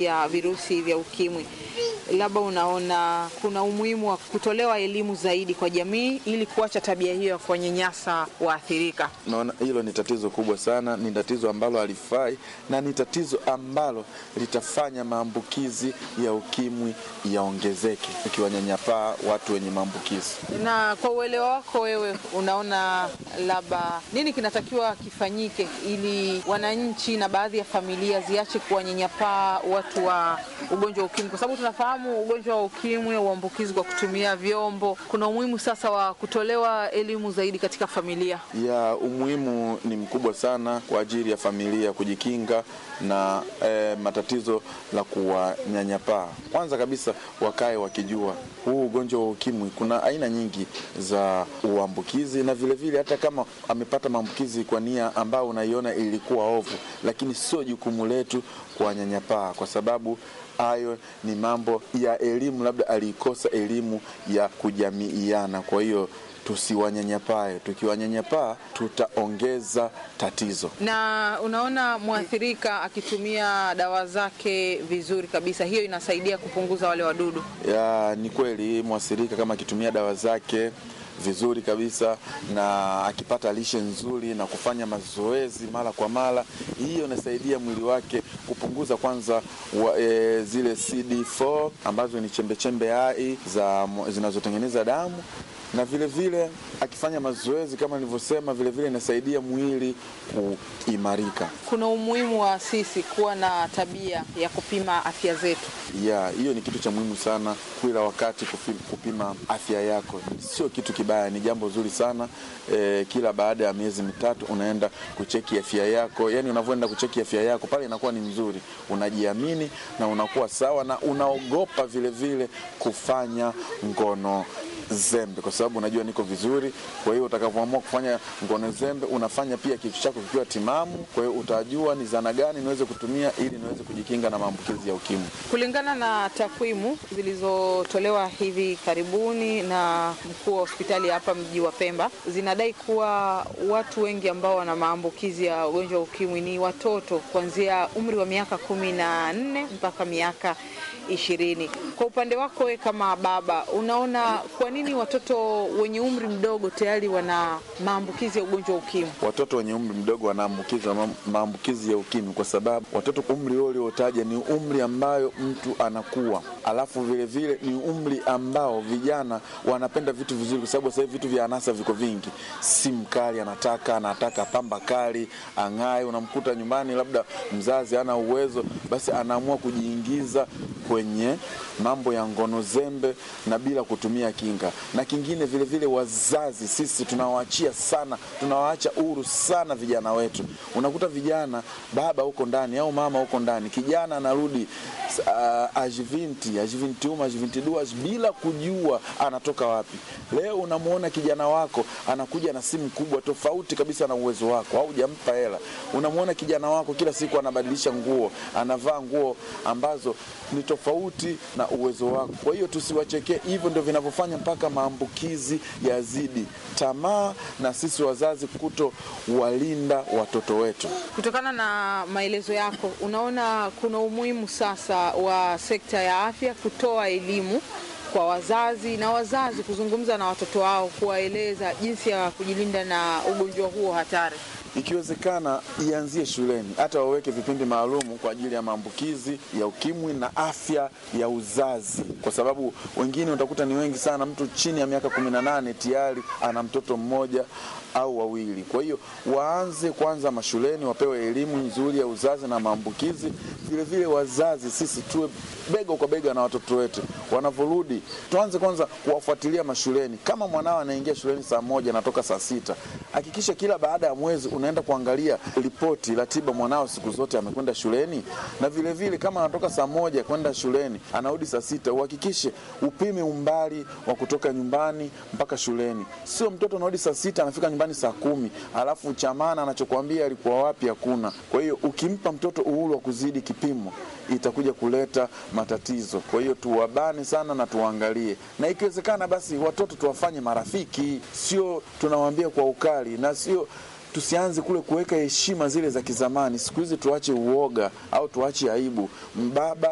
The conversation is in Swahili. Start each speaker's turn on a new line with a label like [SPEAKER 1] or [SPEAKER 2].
[SPEAKER 1] ya virusi vya ukimwi, labda unaona kuna umuhimu wa kutolewa elimu zaidi kwa jamii ili kuacha tabia hiyo ya kuwanyanyasa waathirika?
[SPEAKER 2] Naona hilo ni tatizo kubwa sana, ni tatizo ambalo halifai na ni tatizo ambalo litafanya maambukizi ya ukimwi yaongezeke, ukiwanyanyapaa watu wenye maambukizi.
[SPEAKER 1] Na kwa uelewa wako wewe, unaona labda nini kinatakiwa kifanyike ili wananchi na baadhi ya familia ziache kuwanyanyapaa watu wa ugonjwa wa ukimwi, kwa sababu tunafahamu ugonjwa wa ukimwi uambukizi kwa kutumia vyombo. Kuna umuhimu sasa wa kutolewa elimu zaidi katika familia.
[SPEAKER 2] ya umuhimu ni mkubwa sana kwa ajili ya familia kujikinga na eh, matatizo la kuwanyanyapaa. Kwanza kabisa wakae wakijua huu ugonjwa wa ukimwi kuna aina nyingi za uambukizi, na vilevile vile, hata kama amepata maambukizi kwa nia ambayo unaiona ilikuwa ovu, lakini sio jukumu letu kuwanyanyapaa kwa sababu hayo ni mambo ya elimu, labda aliikosa elimu ya kujamiiana. Kwa hiyo tusiwanyanyapae, tukiwanyanyapaa tutaongeza tatizo.
[SPEAKER 1] Na unaona mwathirika akitumia dawa zake vizuri kabisa, hiyo inasaidia kupunguza wale wadudu.
[SPEAKER 2] Ya, ni kweli mwathirika kama akitumia dawa zake vizuri kabisa na akipata lishe nzuri na kufanya mazoezi mara kwa mara, hiyo inasaidia mwili wake kupunguza kwanza wa, e, zile CD4 ambazo ni chembechembe hai za zinazotengeneza damu na vile vile akifanya mazoezi kama nilivyosema, vile vile inasaidia mwili kuimarika.
[SPEAKER 1] Kuna umuhimu wa sisi kuwa na tabia ya kupima afya zetu.
[SPEAKER 2] Ya, hiyo ni kitu cha muhimu sana, kila wakati kupima, kupima afya yako sio kitu kibaya, ni jambo zuri sana e, kila baada ya miezi mitatu unaenda kucheki afya yako. Yani unavyoenda kucheki afya yako pale inakuwa ni mzuri, unajiamini na unakuwa sawa na unaogopa vile vile kufanya ngono zembe kwa sababu unajua niko vizuri. Kwa hiyo utakavyoamua kufanya ngono zembe, unafanya pia kichwa chako kikiwa timamu. Kwa hiyo utajua ni zana gani niweze kutumia ili niweze kujikinga na maambukizi ya ukimwi.
[SPEAKER 1] Kulingana na takwimu zilizotolewa hivi karibuni na mkuu wa hospitali hapa mji wa Pemba, zinadai kuwa watu wengi ambao wana maambukizi ya ugonjwa wa ukimwi ni watoto kuanzia umri wa miaka kumi na nne mpaka miaka ishirini. Kwa upande wako wewe kama baba, unaona kwa nini watoto wenye umri mdogo tayari wana maambukizi ya ugonjwa wa ukimwi?
[SPEAKER 2] Watoto wenye umri mdogo wanaambukizwa ma- maambukizi ya ukimwi kwa sababu watoto umri huo uliotaja ni umri ambayo mtu anakuwa, alafu vile vile ni umri ambao vijana wanapenda vitu vizuri, kwa sababu sasa hivi vitu vya anasa viko vingi. Simu kali anataka, anataka pamba kali, ang'ae. Unamkuta nyumbani, labda mzazi hana uwezo, basi anaamua kujiingiza kwenye mambo ya ngono zembe na bila kutumia kinga. Na kingine vile vile, wazazi sisi tunawaachia sana, tunawaacha huru sana vijana wetu. Unakuta vijana, baba huko ndani au mama huko ndani, kijana anarudi uh, ajivinti ajivintium ajivintiduas bila kujua anatoka wapi. Leo unamwona kijana wako anakuja na simu kubwa tofauti kabisa na uwezo wako, au hujampa hela. Unamwona kijana wako kila siku anabadilisha nguo, anavaa nguo ambazo ni tofauti na uwezo wako. Kwa hiyo tusiwachekee, hivyo ndio vinavyofanya mpaka maambukizi yazidi. Tamaa na sisi wazazi kuto walinda watoto wetu.
[SPEAKER 1] Kutokana na maelezo yako, unaona kuna umuhimu sasa wa sekta ya afya kutoa elimu kwa wazazi na wazazi kuzungumza na watoto wao, kuwaeleza jinsi ya kujilinda na ugonjwa huo hatari.
[SPEAKER 2] Ikiwezekana ianzie shuleni, hata waweke vipindi maalumu kwa ajili ya maambukizi ya ukimwi na afya ya uzazi, kwa sababu wengine utakuta ni wengi sana. Mtu chini ya miaka kumi na nane tayari ana mtoto mmoja au wawili. Kwa hiyo waanze kwanza mashuleni, wapewe elimu nzuri ya uzazi na maambukizi. Vile vile wazazi sisi tuwe bega kwa bega na watoto wetu wanavyorudi, tuanze kwanza kuwafuatilia mashuleni. Kama mwanao anaingia shuleni saa moja anatoka saa sita, hakikisha kila baada ya mwezi unaenda kuangalia ripoti, ratiba, mwanao siku zote amekwenda shuleni. Na vile vile kama anatoka saa moja kwenda shuleni anarudi saa sita, uhakikishe upime umbali wa kutoka nyumbani mpaka shuleni. Sio mtoto anarudi saa sita anafika nyumbani saa kumi alafu chamana anachokwambia alikuwa wapi hakuna. Kwa hiyo ukimpa mtoto uhuru wa kuzidi kipimo itakuja kuleta matatizo. Kwa hiyo tuwabane sana na tuwaangalie, na ikiwezekana basi watoto tuwafanye marafiki, sio tunawaambia kwa ukali, na sio tusianze kule kuweka heshima zile za kizamani. Siku hizi tuache uoga au tuache aibu. Mbaba